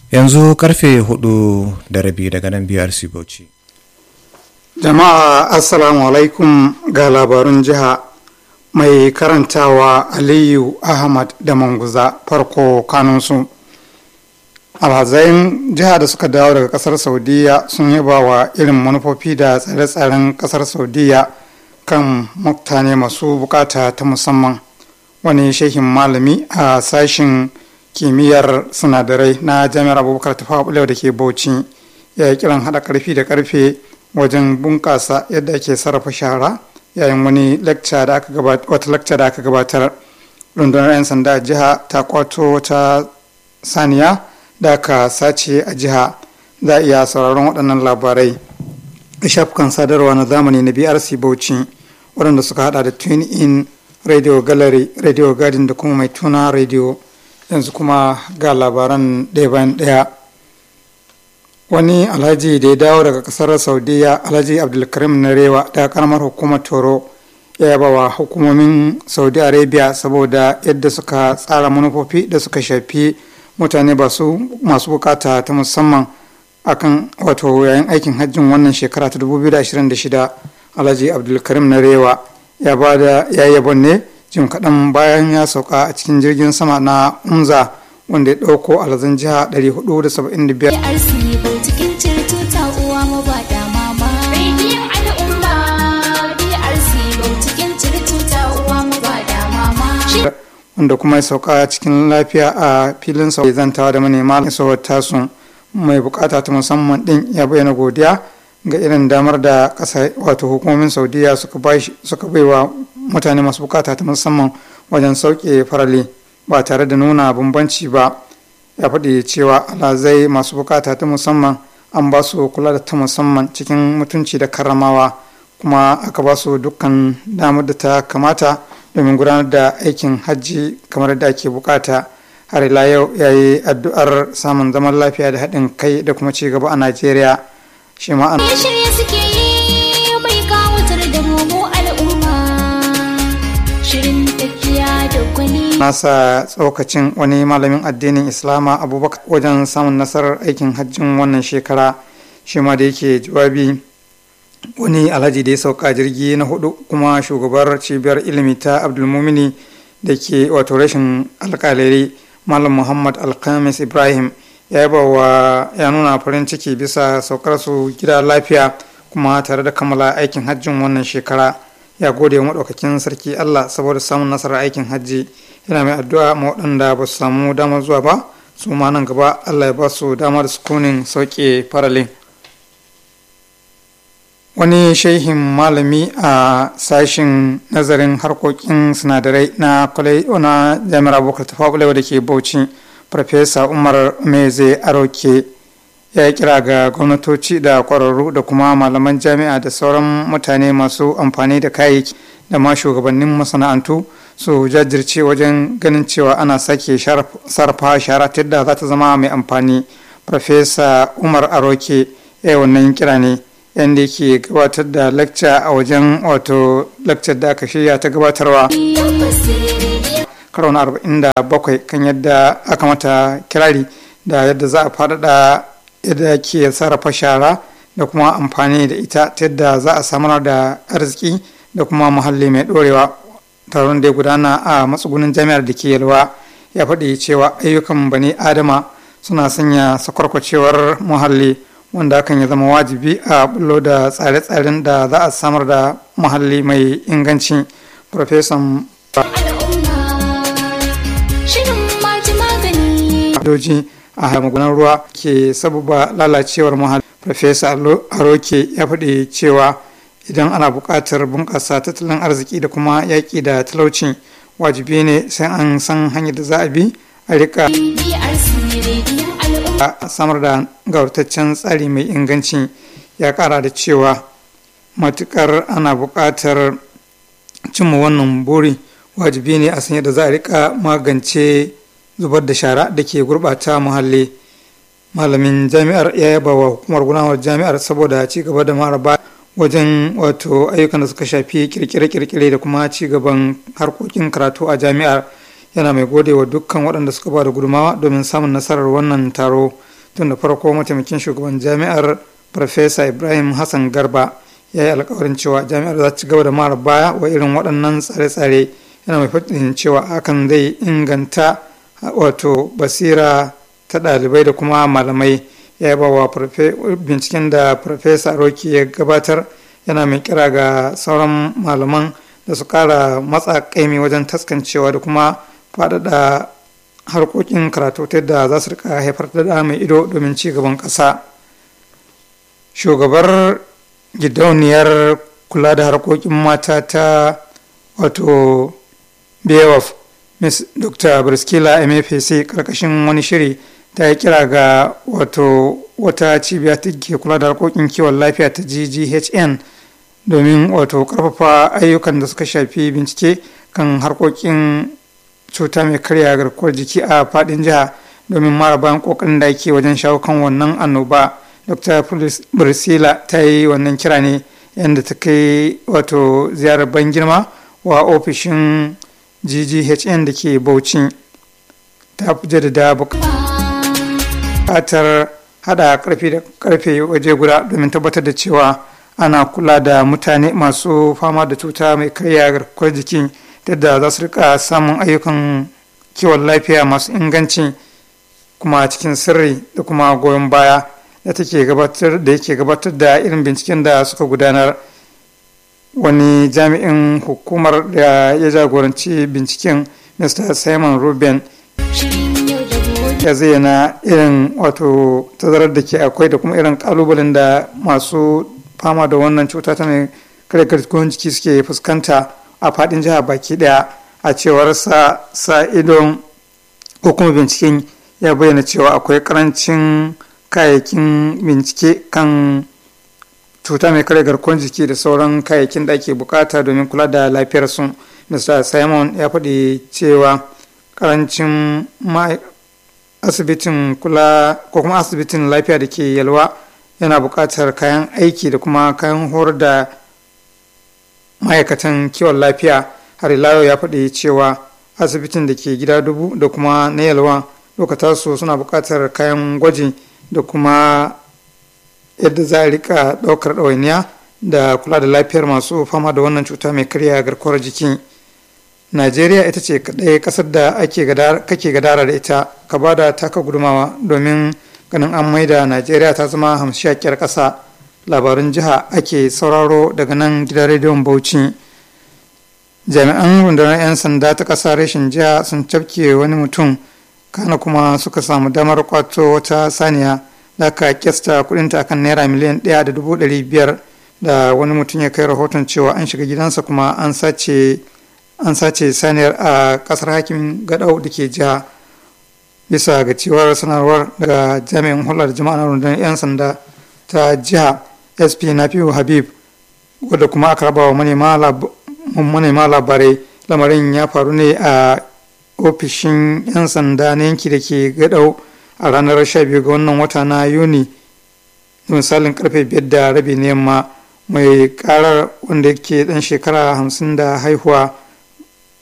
yanzu karfe hudu da rabi daga nan brc bauchi jama'a assalamu alaikum ga labarun jiha mai karantawa aliyu ahmad da manguza farko kanunsu alhazain jiha da suka dawo daga kasar saudiya sun yaba wa irin manufofi da tsare-tsaren kasar saudiya kan mutane masu bukata ta musamman wani shehin malami a sashin kimiyyar sinadarai na jami'ar abubakar tafawa da ke bauchi ya yi kiran hada karfi da karfe wajen bunkasa yadda ake sarrafa shara yayin wani wata lecture da aka gabatar rundunar 'yan sanda a jiha ta kwato wata saniya da aka sace a jiha za a iya sauraron waɗannan labarai a shafukan sadarwa na zamani na brc bauchi waɗanda suka hada da twin in radio gallery radio garden da kuma mai tuna radio yanzu kuma ga labaran ɗaya bayan ɗaya wani alhaji da ya dawo daga kasar saudiya alhaji abdulkarim narewa daga karamar hukumar toro ya yaba wa hukumomin saudi arabia saboda yadda suka tsara manufofi da suka shafi mutane masu bukata ta musamman akan wato yayin aikin hajjin wannan shekara ta 2026 alhaji abdulkarim narewa ya ba da ya yabon ne jim kaɗan bayan ya sauka a cikin jirgin sama na umza wanda ya ɗauko alhazan jiha 475 wanda kuma ya sauka cikin lafiya a filin sau zantawa da manema isowar tasu mai bukata ta musamman din ya bayyana godiya ga irin damar da ƙasa wato hukumomin saudiya suka baiwa mutane masu bukata ta musamman wajen sauke farali ba tare da nuna bambanci ba ya faɗi cewa alhazai masu bukata ta musamman an ba su kula da ta musamman cikin mutunci da karramawa kuma aka ba su dukkan damar da ta kamata domin gudanar da aikin hajji kamar da ake bukata har ila yau ya yi addu'ar samun zaman lafiya da haɗin kai da kuma ci gaba a najeriya shi ma an nasa tsokacin wani malamin addinin islama abubakar wajen samun nasarar aikin hajjin wannan shekara shi ma da yake jawabi wani alhaji da ya sauka jirgi na hudu kuma shugabar cibiyar ilimi ta abdulmumini da ke wato rashin alkalari malam muhammad alkamis ibrahim ya yaba wa ya nuna farin ciki bisa saukar su gida lafiya kuma tare da kammala aikin hajjin wannan shekara ya gode wa maɗaukakin sarki allah saboda samun nasarar aikin hajji yana mai addu'a ma waɗanda ba su samu damar zuwa ba su ma nan gaba allah ya ba su damar sukunin sauke faralin wani shehin malami a sashin nazarin harkokin sinadarai na kwalai na jami'ar abokan tafawa da ke bauchi farfesa umar meze aroke ya yi kira ga gwamnatoci da kwararru da kuma malaman jami'a da sauran mutane masu amfani da kayayyaki da ma shugabannin masana'antu su jajirce wajen ganin cewa ana sake sarrafa shara ta yadda za ta zama mai amfani farfesa umar aroke ya yi wannan kira ne yadda yake gabatar da lecture a wajen wato lecture da aka shirya ta gabatarwa karo na 47 kan yadda aka mata kirari da yadda za a faɗaɗa yadda ke sarrafa shara da kuma amfani da ita ta yadda za a samar da arziki da kuma muhalli mai ɗorewa taron da ya gudana a matsugunin jami'ar da ke yalwa ya faɗi cewa ayyukan bani adama suna sanya sakwarkwacewar muhalli wanda hakan ya zama wajibi a bullo da tsare-tsaren da za a samar da muhalli mai inganci profesan doji a magunan ruwa ke sababa lalacewar muhalli profesa aroke ya faɗi cewa idan ana buƙatar bunƙasa tattalin arziki da kuma yaƙi da talauci wajibi ne sai an san hanyar da za a bi a rika a samar da gaurataccen tsari mai inganci ya kara da cewa matukar ana buƙatar cimma wannan buri wajibi ne a sanya da za a rika magance zubar da shara da ke gurɓata muhalli malamin jami'ar ya yaba wa hukumar gudanarwar jami'ar saboda ci gaba da maraba wajen wato ayyukan da suka shafi kirkire-kirkire da kuma ci gaban harkokin karatu a jami'ar yana mai gode wa dukkan waɗanda suka ba da gudumawa domin samun nasarar wannan taro tun da farko mataimakin shugaban jami'ar farfesa ibrahim hassan garba ya yi alkawarin cewa jami'ar za ta ci gaba da mara baya wa irin waɗannan tsare-tsare yana mai faɗin cewa hakan zai inganta wato basira ta ɗalibai da kuma malamai ya ba wa binciken da farfesa roki ya gabatar yana mai kira ga sauran malaman da su kara matsa kaimi wajen taskancewa da kuma faɗaɗa harkokin karatu ta yadda za su rika haifar da mai ido domin ci gaban ƙasa shugabar gidauniyar kula da harkokin mata ta wato beowulf miss dr briskila mfc karkashin wani shiri ta yi kira ga wato wata cibiya ta ke kula da harkokin kiwon lafiya ta gghn domin wato karfafa ayyukan da suka shafi bincike kan harkokin cuta mai karya garkuwar jiki a fadin jiha domin mara bayan kokarin da ake wajen shawo kan wannan annoba dr priscilla ta yi wannan kira ne yadda ta kai wato ziyarar ban girma wa ofishin gghn da ke bauchi ta jaddada bukatar hada karfe da karfe waje guda domin tabbatar da cewa ana kula da mutane masu fama da cuta mai karya garkuwar jiki yadda za su rika samun ayyukan kiwon lafiya masu inganci kuma cikin sirri da kuma goyon baya da take gabatar da yake gabatar da irin binciken da suka gudanar wani jami'in hukumar da ya jagoranci binciken mr simon ruben ya zayyana irin wato tazarar da ke akwai da kuma irin kalubalen da masu fama da wannan cuta ta mai kare garkuwar jiki suke fuskanta a fadin jiha baki daya a cewar sa sa idon ko kuma binciken ya bayyana cewa akwai karancin kayayyakin bincike kan cuta mai kare garkuwar jiki da sauran kayayyakin da ake bukata domin kula da lafiyar su mr simon ya faɗi cewa karancin asibitin kula ko kuma asibitin lafiya da ke yalwa yana buƙatar kayan aiki da kuma kayan horar da ma'aikatan kiwon lafiya har ila ya faɗi cewa asibitin da ke gida dubu da kuma na yalwa lokata su suna buƙatar kayan gwaji da kuma yadda za a rika ɗaukar ɗawainiya da kula da lafiyar masu fama da wannan cuta mai karya garkuwar jiki najeriya ita ce kaɗai ƙasar da ake kake gadara da ita ka ba da taka gudumawa domin ganin an maida najeriya ta zama hamshakiyar ƙasa labarun jiha ake sauraro daga nan gidan rediyon bauchi jami'an rundunar 'yan sanda ta ƙasa rashin jiha sun cafke wani mutum kana kuma suka samu damar kwato wata saniya da aka kyasta kudinta akan naira miliyan ɗaya da dubu ɗari biyar da wani mutum ya kai rahoton cewa an shiga gidansa kuma an sace an sace saniyar a kasar hakimin gadau da ke jiha bisa ga cewar sanarwar daga jami'in hular jama'a na rundunar 'yan sanda ta jiha sp nafiu habib wadda kuma aka raba wa manema labarai lamarin ya faru ne a ofishin 'yan sanda na yanki da ke gadau a ranar 12 ga wannan wata na yuni misalin karfe 5 da rabi na yamma mai karar wanda ke dan shekara 50 da haihuwa